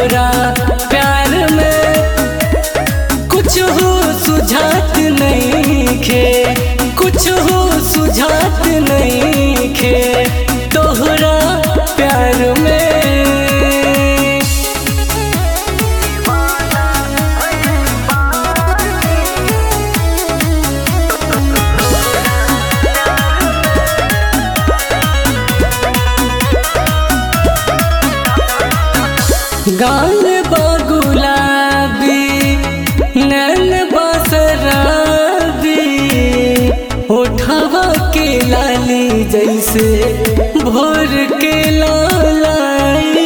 तोहरा प्यार में कुछ हो सुझात नहीं खे कुछ हो सुझात नहीं खे तोहरा प्यार में गाल बगुलाबी नैन बसराबी उठवा के लाली जैसे भोर के लालाई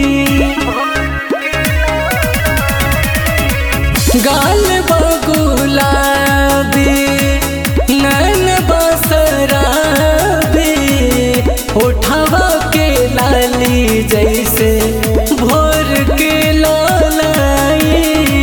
गाल बगुलाबी नैन बसराबी उठवा के लाली जैसे भोर के लालाई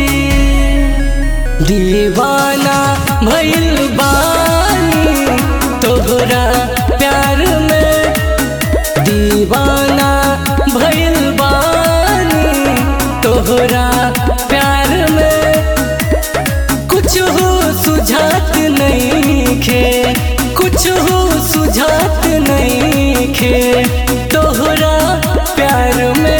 दीवाना भइल बानी तोहरा प्यार में दीवाना भइल बानी तोहरा प्यार में कुछ हो सुझात नहीं खे कुछ हो सुझात नहीं खे तोहरा प्यार में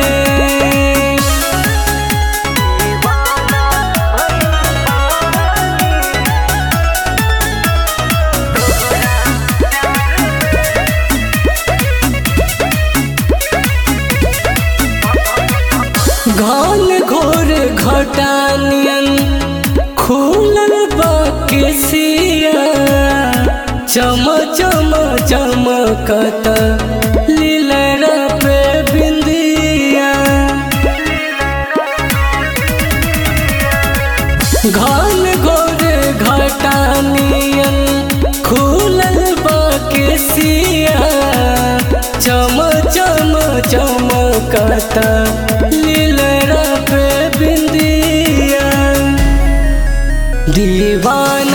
घन घोर घटानियन खुलल बकेसिया चम चम चमकत लीलरा पे बिंदिया घन घोर घटानियन खुलल बकेसिया चम चम चमकत लीलरा पे बिंदिया दीवान